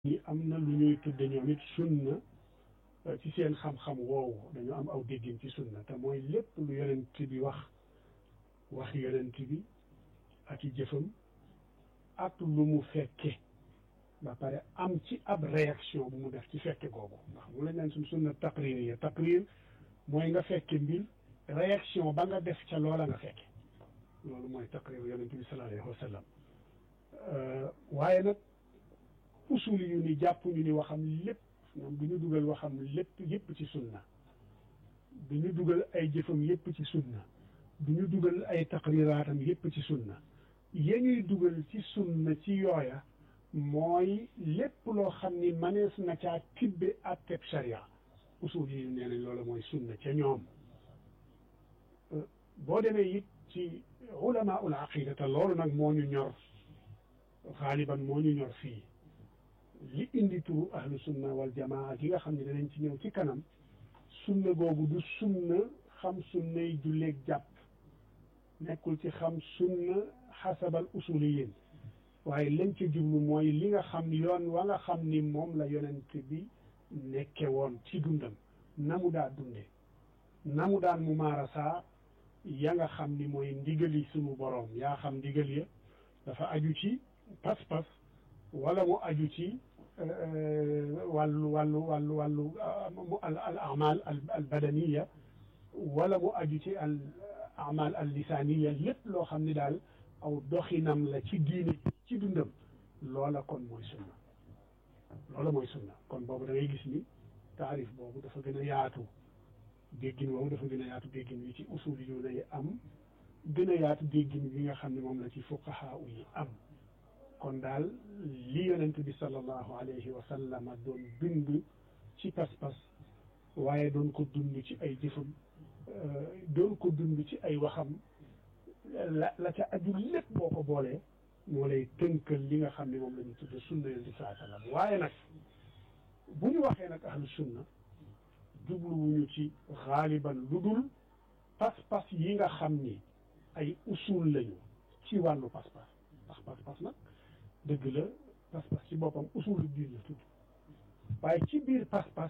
ñi am na lu ñuy tudde ñoom it sunna ci seen xam-xam woowu dañu am aw déggin ci sunna te mooy lépp lu yonent bi wax wax yonent bi ak i jëfam ak lu mu fekke ba pare am ci ab réaction bu mu def ci fekke googu ndax mu lañ naan suñ sunna taqrir yi taqrir mooy nga fekke mbir réaction ba nga def ca loola nga fekke loolu mooy taqrir yonent bi sallallahu alayhi wa sallam waaye nag usul yu ni jàpp ñu ni waxam lépp ñoom du ñu dugal waxam lépp yépp ci sunna du ñu dugal ay jëfam yépp ci sunna du ñu dugal ay taqriraatam yépp ci sunna ya ñuy dugal ci sunna ci yooya mooy lépp loo xam ni manees na caa tibbe atteb sharia usul yi nee nañ loola mooy sunna ca ñoom boo demee it ci ulama ul aqida te loolu nag moo ñu ñor xaaliban moo ñu ñor fii li indi turu ahlu sunna wal jamaa gi nga xam ne danañ ci ñëw ci kanam sunna googu du sunna xam sunnay julleeg jàpp nekkul ci xam sunna xasabal usuliyin waaye lañ ca jublu mooy li nga xam yoon wa nga xam ni moom la yonent bi nekke woon ci dundam na mu daa dunde na mu daan mu maarasaa ya nga xam ni mooy ndigali sunu boroom yaa xam ndigal ya dafa aju ci pas-pas wala mu aju ci wàllu wàllu wàllu wàllu al al amal al badaniya wala mu aju ci al amal al lisaniya lépp loo xam ne daal aw doxinam la ci diine ci dundam loola kon mooy sunna loola mooy sunna kon boobu da ngay gis ni taarif boobu dafa gën a yaatu déggin boobu dafa gën a yaatu déggin wi ci usul yu lay am gën a yaatu déggin bi nga xam ne moom la ci fuqahaa yi am kon daal li yonent bi sallallahu alayhi wa sallam doon dund ci pas-pas waaye doon ko dund ci ay jëfam doon ko dund ci ay waxam la la ca aju lépp boo ko boolee moo lay tënkal li nga xam ne moom la ñu tudde sunna yonent bi sallallahu alayhi wa sallam waaye nag bu ñu waxee nag ahlu sunna jubluwuñu ci xaaliban lu dul pas-pas yi nga xam ni ay usul lañu ci wàllu pas-pas ndax pas-pas nag dëgg la pas-pas ci boppam usulu diin la tudd waaye ci biir pas-pas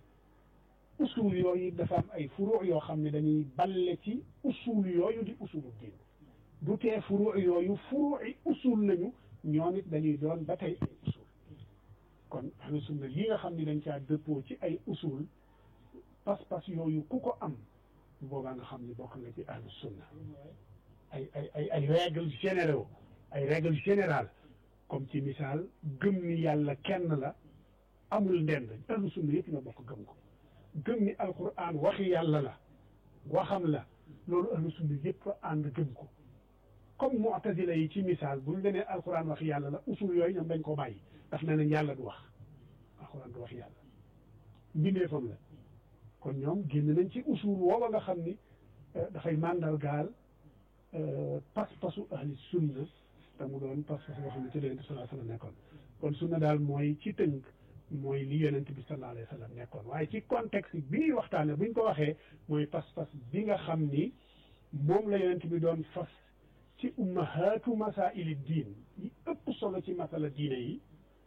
usul yooyu dafa am ay furu yoo xam ne dañuy balle ci usul yooyu di usulu diin du tee furu yooyu furu'i usul lañu ñoom it dañuy doon ba tey ay usul kon ahlu sunna yi nga xam ne dañ caa dëppoo ci ay usul pas-pas yooyu ku ko am bu boobaa nga xam ne bokk nga ci ahlu sunna ay ay ay ay règles généraux ay règles générales comme ci misaal gëm ni yàlla kenn la amul ndend ahlu sunna yëpp nga bokk gëm ko gëm ni alquran waxi yàlla la waxam la loolu ahlu sunna yëpp ànd gëm ko comme mu'tazila yi ci misaal buñ lenee alquran waxi yàlla la usul yooyu ñoom dañ ko bàyyi daf ne nañ yàlla du wax alquran du wax yàlla mbindeefam la kon ñoom génn nañ ci usul woowa nga xam ni dafay màndargaal pas-pasu ahli sunna te mu doon pas-pas boo xam ne ci la yonent bi sallallahu alayhi wa sallam nekkoon kon sunna daal mooy ci tënk mooy li yonent bi sallallahu alayhi wa sallam nekkoon waaye ci contexte bi ñuy waxtaane bu ñu ko waxee mooy pas-pas bi nga xam ni moom la yonent bi doon fas ci ummahaatu masaili diin yi ëpp solo ci masala diine yi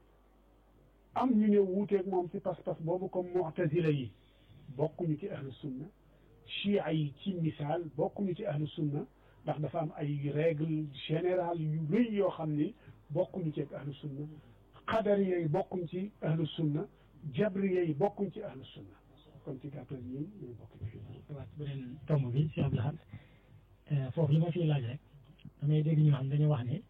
am ñu ñëw wuuteeg moom ci pas-pas boobu comme mu'tazila yi bokkuñu ci ahlu sunna chia yi ci misaal bokkuñu ci ahlu sunna ndax dafa am ay règle générale yu rëy yoo xam ni bokkuñu ci ak ahlu sunna qadariya yi bokkuñ ci ahlu sunna jabriya yi bokkuñ ci ahlu sunna kon ci gàttal ñi ñooy bokk ci waat beneen tomb bi si Abdou Lahad foofu li ma fiy laaj rek damay dégg ñu xam dañu wax ne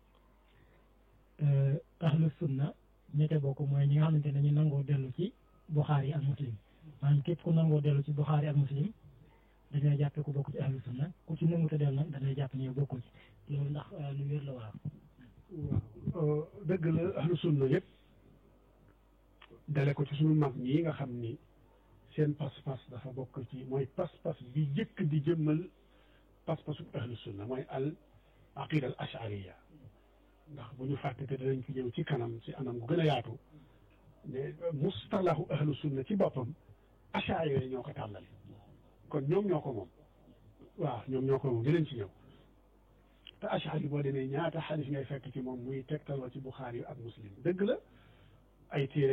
ahlu sunna ñette bokk mooy ñi nga xamante ne dañu nangoo dellu ci Buxaari ak Muslim maanaam képp ku nangoo dellu ci Buxaari ak Muslim dañoo jàppe ku bokk ci ahlu sunna ku ci nangu te dellu nag dañuy jàpp ne yow bokkul ci loolu ndax lu wér la waaw waaw dëgg la ahlu sunna yëpp dale ko ci suñu mag ñi nga xam ni seen pas-pas dafa bokk ci mooy pas-pas bi jëkk di jëmmal pas-pasu ahlu sunna mooy al aqida al ashariya ndax bu ñu fàtte te danañ ci ñëw ci kanam ci anam gu gën a yaatu ne mustalahu ahlu sunna ci boppam ashariya ñoo ko tàllale kon ñoom ñoo ko moom waaw ñoom ñoo ko moom dinañ ci ñëw te ashari boo demee ñaata xadis ngay fekk ci moom muy tegtaloo ci buxaari yu ak muslim dëgg la ay téere